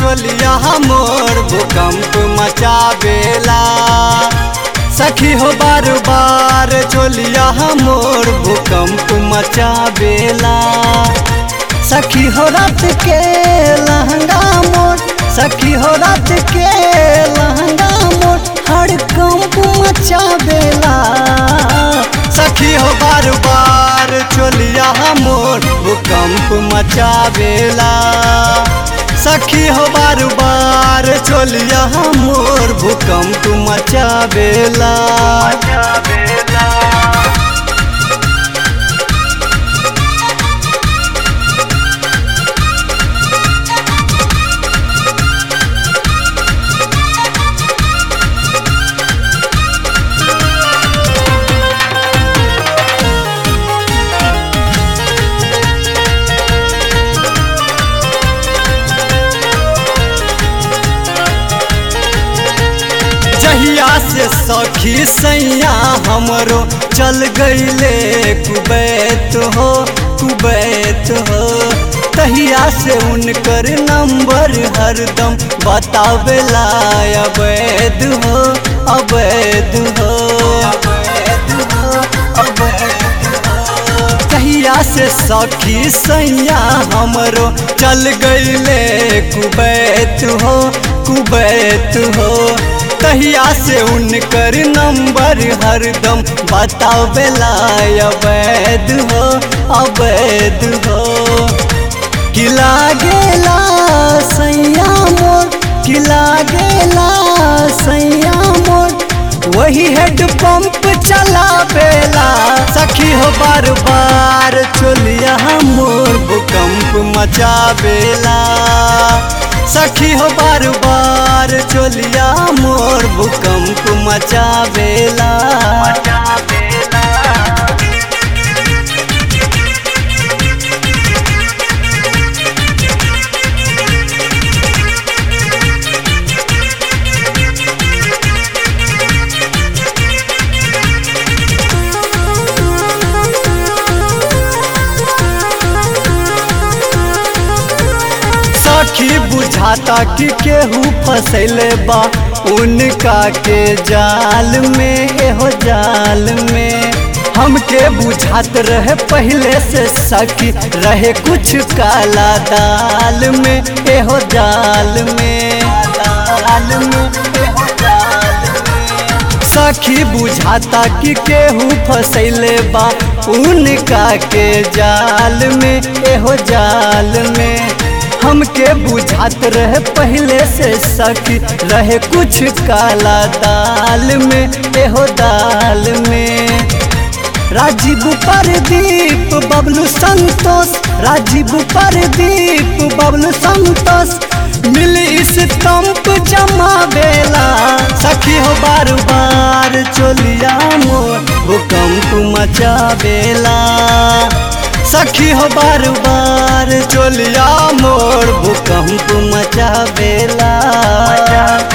चोलिया मोर भूकंप मचावेला सखी हो बार बार चोलिया मोर भूकंप मचावेला सखी हो रात के लहंगा मोर सखी हो रात के लहंगा मोर हर कंप मचावेला सखी हो बार बार चोलिया मोर भूकंप मचावेला सखी हो बार बार चोलिया मोर भूकंप मचावेला जहिया से सखी सैया हमरो चल गईले कुबैत हो कुबैत हो तहिया से उनकर नंबर हरदम बतावेला अवैध हो अवैध हो तहिया से सखी सैया हमरो चल गईले कुबैत हो कुबैत हो तहिया से उनकर नंबर हरदम बतावेला अवैध हो अवैध हो किला गेला सैया मोर किला गेला सैया मोर वही हेड पंप चलावेला सखी हो बार बार चोलिया मोर भूकंप मचावेला सखी हो बार बार चोलिया मोर भूकंप मचावेला सखी बुझाता कि केहू फसैले बा उनका के जाल में एहो जाल में हमके बुझात रहे पहले से सखी रहे कुछ काला दाल में एहो जाल में दाल में एहो जाल में सखी बुझाता कि केहू फसैले बा उनका के जाल में एहो जाल में हमके बुझात रहे पहले से सखी रहे कुछ काला दाल में एहो दाल में राजीव परदीप बबलू संतोष राजीव परदीप बबलू संतोष मिल इस तंप जमा बेला सखी हो बार बार चोलिया मोर भूकंप मचा बेला सखी हो बार बार चोलिया मोर भूकंप मचा बेला